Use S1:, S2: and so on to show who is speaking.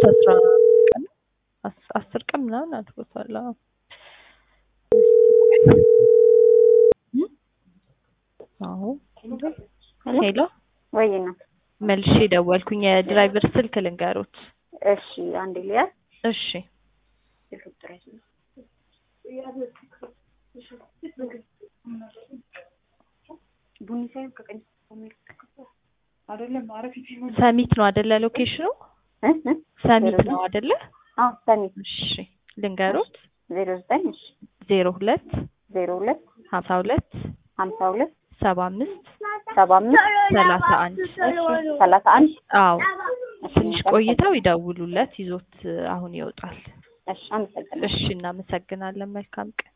S1: ኦልሞስት አስራ ቀን አስ- አስር ቀን ምናምን አድርጎታል። አዎ እም? አዎ ሄሎ
S2: ወይ ነው።
S1: መልሼ ደወልኩኝ። የድራይቨር ስልክ ልንገሩት።
S2: እሺ አንዴ ሊያ
S1: እሺ
S2: ቡኒ ሳይሆን ከቀኝ አይደለም አረፍ
S1: ሰሚት ነው አደለ? ሎኬሽኑ ሰሚት ነው አደለ?
S2: አዎ ሰሚት
S1: እሺ ልንገሩት።
S2: ዜሮ ዘጠኝ እሺ
S1: ዜሮ ሁለት
S2: ዜሮ ሁለት
S1: ሀምሳ ሁለት
S2: ሀምሳ ሁለት
S1: ሰባ አምስት
S2: ሰባ አምስት
S1: ሰላሳ አንድ
S2: ሰላሳ አንድ
S1: አዎ ትንሽ ቆይተው ይደውሉለት ይዞት አሁን ይወጣል።
S2: እሺ አመሰግናለሁ።
S1: እሺ እናመሰግናለን። መልካም ቀን